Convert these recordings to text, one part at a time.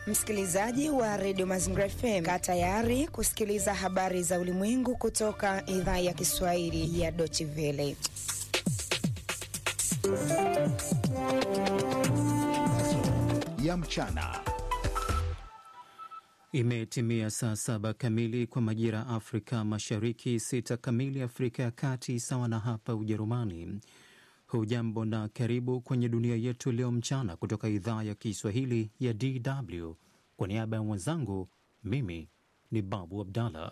Msikilizaji wa redio Mazingira FM, kaa tayari kusikiliza habari za ulimwengu kutoka idhaa ya Kiswahili ya Deutsche Welle. ya mchana. Imetimia saa saba kamili kwa majira Afrika Mashariki, sita kamili Afrika ya Kati, sawa na hapa Ujerumani. Hujambo na karibu kwenye dunia yetu leo mchana, kutoka idhaa ya Kiswahili ya DW. Kwa niaba ya mwenzangu, mimi ni Babu Abdallah.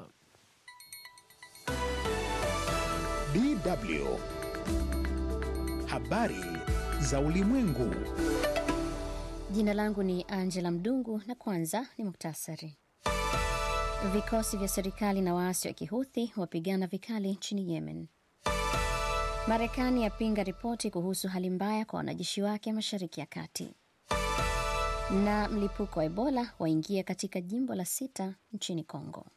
DW habari za ulimwengu. Jina langu ni Angela Mdungu na kwanza ni muktasari. Vikosi vya serikali na waasi wa Kihuthi wapigana vikali nchini Yemen. Marekani yapinga ripoti kuhusu hali mbaya kwa wanajeshi wake mashariki ya kati. Na mlipuko wa Ebola waingia katika jimbo la sita nchini Kongo.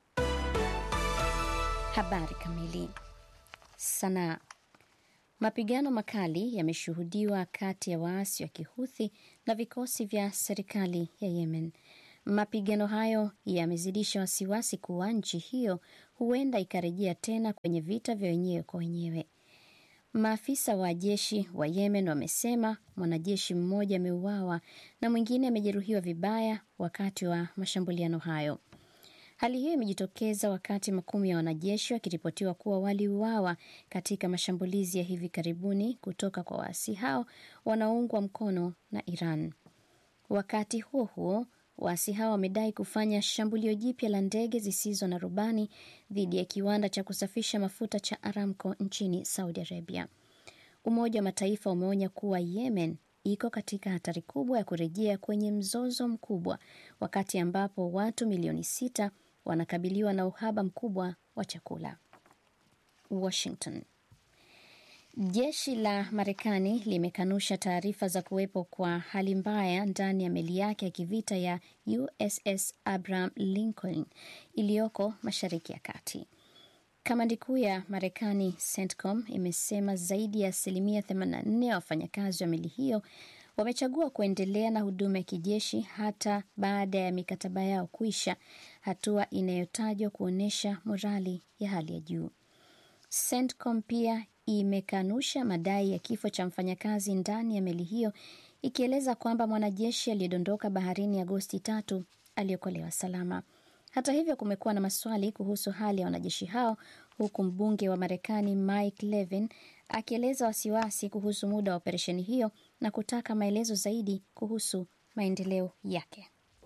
Habari kamili. Sanaa. Mapigano makali yameshuhudiwa kati ya waasi wa Kihuthi na vikosi vya serikali ya Yemen. Mapigano hayo yamezidisha wasiwasi kuwa nchi hiyo huenda ikarejea tena kwenye vita vya wenyewe kwa wenyewe. Maafisa wa jeshi wa Yemen wamesema mwanajeshi mmoja ameuawa na mwingine amejeruhiwa vibaya wakati wa mashambuliano hayo. Hali hiyo imejitokeza wakati makumi ya wanajeshi wakiripotiwa kuwa waliuawa katika mashambulizi ya hivi karibuni kutoka kwa waasi hao wanaoungwa mkono na Iran. Wakati huo huo, waasi hao wamedai kufanya shambulio jipya la ndege zisizo na rubani dhidi ya kiwanda cha kusafisha mafuta cha Aramco nchini Saudi Arabia. Umoja wa Mataifa umeonya kuwa Yemen iko katika hatari kubwa ya kurejea kwenye mzozo mkubwa wakati ambapo watu milioni sita wanakabiliwa na uhaba mkubwa wa chakula. Washington. Jeshi la Marekani limekanusha taarifa za kuwepo kwa hali mbaya ndani ya meli yake ya kivita ya USS Abraham Lincoln iliyoko Mashariki ya Kati. Kamandi kuu ya Marekani CENTCOM imesema zaidi ya asilimia 84 ya wafanyakazi wa meli hiyo wamechagua kuendelea na huduma ya kijeshi hata baada ya mikataba yao kuisha, hatua inayotajwa kuonyesha morali ya hali ya juu. CENTCOM pia imekanusha madai ya kifo cha mfanyakazi ndani ya meli hiyo, ikieleza kwamba mwanajeshi aliyedondoka baharini Agosti tatu aliokolewa salama. Hata hivyo, kumekuwa na maswali kuhusu hali ya wanajeshi hao, huku mbunge wa Marekani Mike Levin akieleza wasiwasi kuhusu muda wa operesheni hiyo na kutaka maelezo zaidi kuhusu maendeleo yake.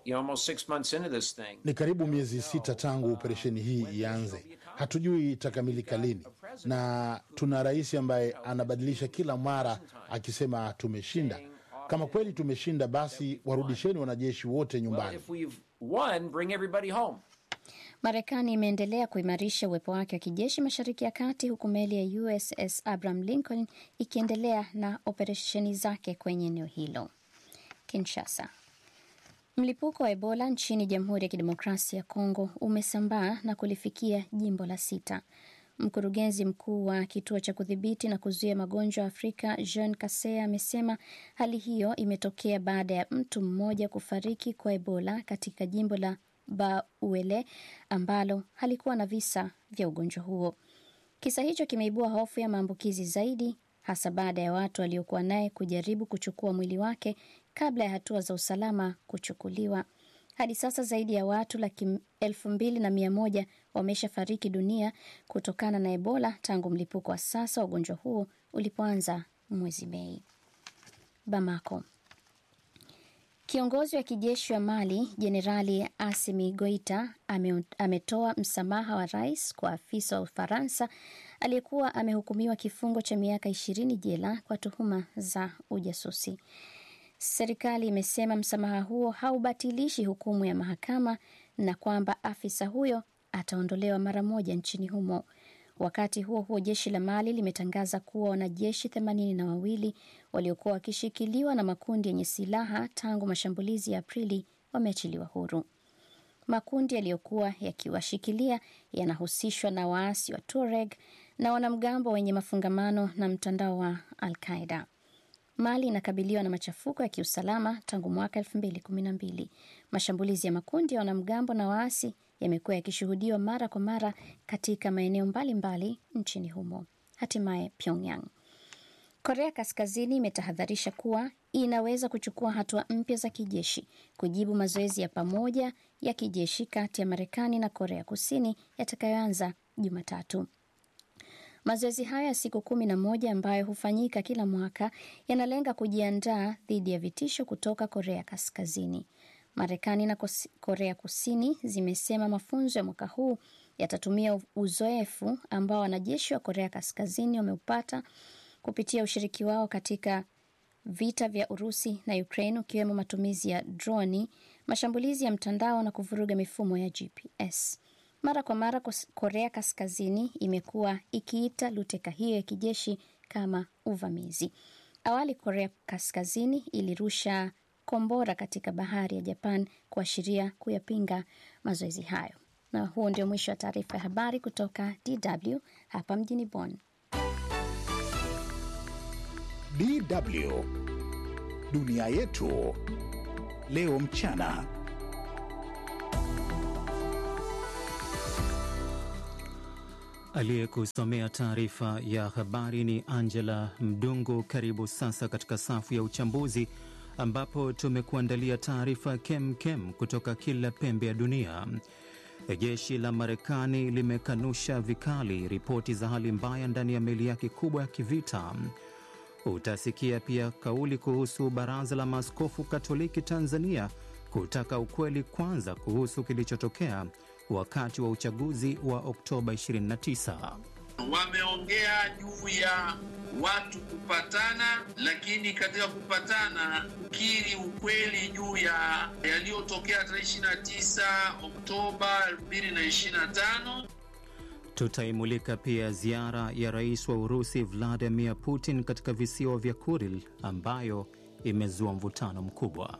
Ni karibu miezi sita tangu operesheni hii ianze. Hatujui itakamilika lini, na tuna rais ambaye anabadilisha kila mara akisema tumeshinda. Kama kweli tumeshinda, basi warudisheni wanajeshi wote nyumbani. Marekani imeendelea kuimarisha uwepo wake wa kijeshi mashariki ya kati, huku meli ya USS Abraham Lincoln ikiendelea na operesheni zake kwenye eneo hilo. Kinshasa. Mlipuko wa Ebola nchini Jamhuri ya Kidemokrasia ya Kongo umesambaa na kulifikia jimbo la sita. Mkurugenzi mkuu wa kituo cha kudhibiti na kuzuia magonjwa Afrika Jean Kasea amesema hali hiyo imetokea baada ya mtu mmoja kufariki kwa Ebola katika jimbo la Bauele ambalo halikuwa na visa vya ugonjwa huo. Kisa hicho kimeibua hofu ya maambukizi zaidi, hasa baada ya watu waliokuwa naye kujaribu kuchukua mwili wake kabla ya hatua za usalama kuchukuliwa. Hadi sasa zaidi ya watu laki elfu mbili na mia moja wameshafariki dunia kutokana na Ebola tangu mlipuko wa sasa wa ugonjwa huo ulipoanza mwezi Mei. Bamako. Kiongozi wa kijeshi wa Mali Jenerali Asimi Goita ame, ametoa msamaha wa rais kwa afisa wa Ufaransa aliyekuwa amehukumiwa kifungo cha miaka ishirini jela kwa tuhuma za ujasusi. Serikali imesema msamaha huo haubatilishi hukumu ya mahakama na kwamba afisa huyo ataondolewa mara moja nchini humo. Wakati huo huo, jeshi la Mali limetangaza kuwa wanajeshi themanini na wawili waliokuwa wakishikiliwa na makundi yenye silaha tangu mashambulizi ya Aprili wameachiliwa huru. Makundi yaliyokuwa yakiwashikilia yanahusishwa na waasi wa Tuareg na wanamgambo wenye mafungamano na mtandao wa Al Qaida. Mali inakabiliwa na machafuko ya kiusalama tangu mwaka 2012. Mashambulizi ya makundi ya wanamgambo na waasi yamekuwa yakishuhudiwa mara kwa mara katika maeneo mbalimbali nchini humo. Hatimaye Pyongyang. Korea Kaskazini imetahadharisha kuwa inaweza kuchukua hatua mpya za kijeshi kujibu mazoezi ya pamoja ya kijeshi kati ya Marekani na Korea Kusini yatakayoanza Jumatatu. Mazoezi hayo ya siku kumi na moja ambayo hufanyika kila mwaka yanalenga kujiandaa dhidi ya vitisho kutoka Korea Kaskazini. Marekani na Korea Kusini zimesema mafunzo ya mwaka huu yatatumia uzoefu ambao wanajeshi wa Korea Kaskazini wameupata kupitia ushiriki wao katika vita vya Urusi na Ukraine, ukiwemo matumizi ya droni, mashambulizi ya mtandao na kuvuruga mifumo ya GPS. Mara kwa mara Korea Kaskazini imekuwa ikiita luteka hiyo ya kijeshi kama uvamizi. Awali Korea Kaskazini ilirusha kombora katika bahari ya Japan kuashiria kuyapinga mazoezi hayo. Na huo ndio mwisho wa taarifa ya habari kutoka DW hapa mjini Bonn. DW dunia yetu leo mchana. Aliyekusomea taarifa ya habari ni Angela Mdungu. Karibu sasa katika safu ya uchambuzi, ambapo tumekuandalia taarifa kem kem kutoka kila pembe ya dunia. Jeshi la Marekani limekanusha vikali ripoti za hali mbaya ndani ya meli yake kubwa ya kivita. Utasikia pia kauli kuhusu Baraza la Maaskofu Katoliki Tanzania kutaka ukweli kwanza kuhusu kilichotokea wakati wa uchaguzi wa Oktoba 29. Wameongea juu ya watu kupatana, lakini katika kupatana kukiri ukweli juu ya yaliyotokea tarehe 29 Oktoba 2025. Tutaimulika pia ziara ya rais wa Urusi Vladimir Putin katika visiwa vya Kuril ambayo imezua mvutano mkubwa.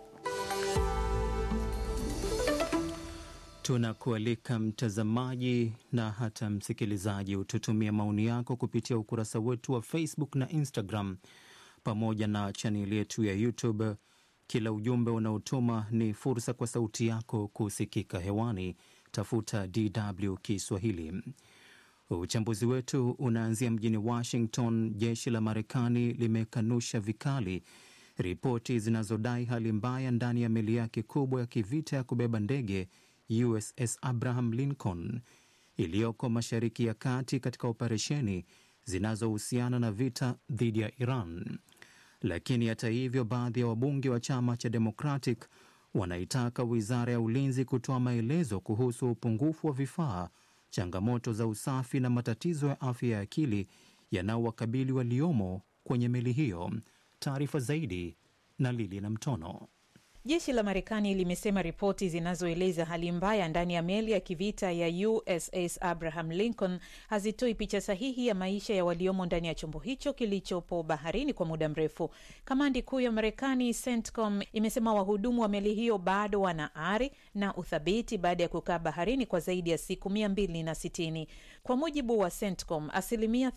Tunakualika mtazamaji na hata msikilizaji, ututumia maoni yako kupitia ukurasa wetu wa Facebook na Instagram pamoja na chaneli yetu ya YouTube. Kila ujumbe unaotuma ni fursa kwa sauti yako kusikika hewani. Tafuta DW Kiswahili. Uchambuzi wetu unaanzia mjini Washington. Jeshi la Marekani limekanusha vikali ripoti zinazodai hali mbaya ndani ya meli yake kubwa ya kivita ya kubeba ndege USS Abraham Lincoln iliyoko Mashariki ya Kati katika operesheni zinazohusiana na vita dhidi ya Iran. Lakini hata hivyo, baadhi ya wabunge wa chama cha Democratic wanaitaka wizara ya ulinzi kutoa maelezo kuhusu upungufu wa vifaa, changamoto za usafi na matatizo ya afya ya akili yanaowakabili waliomo kwenye meli hiyo. Taarifa zaidi na Lili na Mtono. Jeshi la Marekani limesema ripoti zinazoeleza hali mbaya ndani ya meli ya kivita ya USS Abraham Lincoln hazitoi picha sahihi ya maisha ya waliomo ndani ya chombo hicho kilichopo baharini kwa muda mrefu. Kamandi kuu ya Marekani, CENTCOM, imesema wahudumu wa meli hiyo bado wana ari na uthabiti baada ya kukaa baharini kwa zaidi ya siku mia mbili na sitini. Kwa mujibu wa CENTCOM, asilimia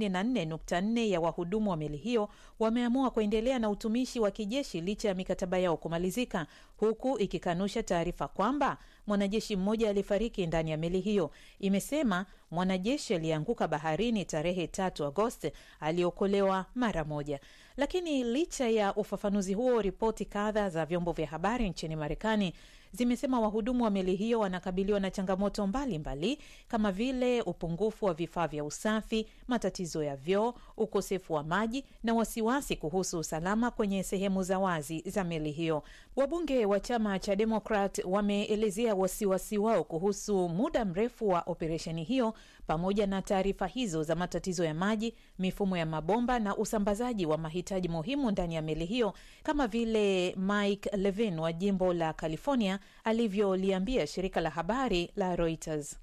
84.4 ya wahudumu wa meli hiyo wameamua kuendelea na utumishi wa kijeshi licha ya mikataba yao kumalizika, huku ikikanusha taarifa kwamba mwanajeshi mmoja alifariki ndani ya meli hiyo. Imesema mwanajeshi aliyeanguka baharini tarehe tatu Agosti aliokolewa mara moja. Lakini licha ya ufafanuzi huo, ripoti kadha za vyombo vya habari nchini Marekani zimesema wahudumu wa meli hiyo wanakabiliwa na changamoto mbalimbali mbali, kama vile upungufu wa vifaa vya usafi, matatizo ya vyoo, ukosefu wa maji na wasiwasi kuhusu usalama kwenye sehemu za wazi za meli hiyo. Wabunge wa chama cha Demokrat wameelezea wasiwasi wao kuhusu muda mrefu wa operesheni hiyo pamoja na taarifa hizo za matatizo ya maji, mifumo ya mabomba na usambazaji wa mahitaji muhimu ndani ya meli hiyo, kama vile Mike Levin wa jimbo la California alivyoliambia shirika la habari la Reuters.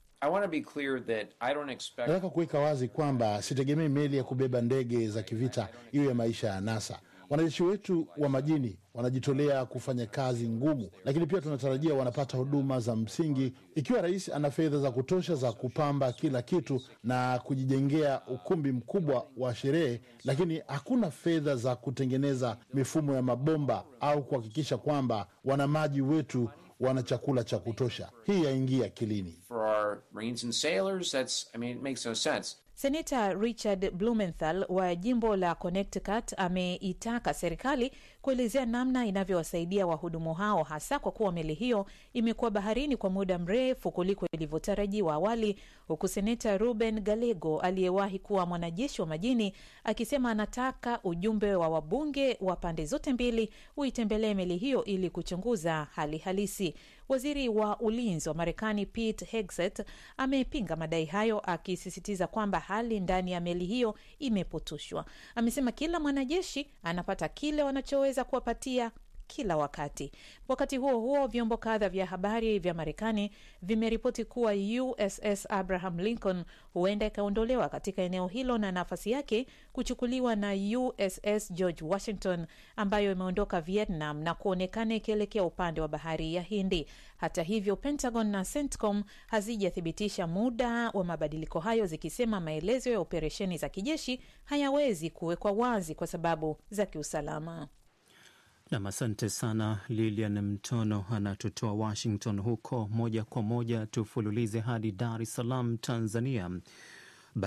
Nataka kuweka wazi kwamba sitegemei meli ya kubeba ndege za kivita iwe ya maisha ya anasa Wanajeshi wetu wa majini wanajitolea kufanya kazi ngumu, lakini pia tunatarajia wanapata huduma za msingi. Ikiwa rais ana fedha za kutosha za kupamba kila kitu na kujijengea ukumbi mkubwa wa sherehe, lakini hakuna fedha za kutengeneza mifumo ya mabomba au kuhakikisha kwamba wanamaji wetu wana chakula cha kutosha, hii yaingia akilini. For our Marines and sailors, that's, I mean, it makes no sense. Seneta Richard Blumenthal wa jimbo la Connecticut ameitaka serikali kuelezea namna inavyowasaidia wahudumu hao, hasa kwa kuwa meli hiyo imekuwa baharini kwa muda mrefu kuliko ilivyotarajiwa awali, huku seneta Ruben Gallego aliyewahi kuwa mwanajeshi wa majini akisema anataka ujumbe wa wabunge wa pande zote mbili uitembelee meli hiyo ili kuchunguza hali halisi. Waziri wa ulinzi wa Marekani Pete Hegseth amepinga madai hayo akisisitiza kwamba hali ndani ya meli hiyo imepotoshwa. Amesema kila mwanajeshi anapata kile wanachoweza kuwapatia kila wakati. Wakati huo huo, vyombo kadha vya habari vya Marekani vimeripoti kuwa USS Abraham Lincoln huenda ikaondolewa katika eneo hilo na nafasi yake kuchukuliwa na USS George Washington ambayo imeondoka Vietnam na kuonekana ikielekea upande wa bahari ya Hindi. Hata hivyo, Pentagon na CENTCOM hazijathibitisha muda wa mabadiliko hayo, zikisema maelezo ya operesheni za kijeshi hayawezi kuwekwa wazi kwa sababu za kiusalama. Nam, asante sana Lilian Mtono anatutoa Washington huko. Moja kwa moja tufululize hadi Dar es Salaam, Tanzania,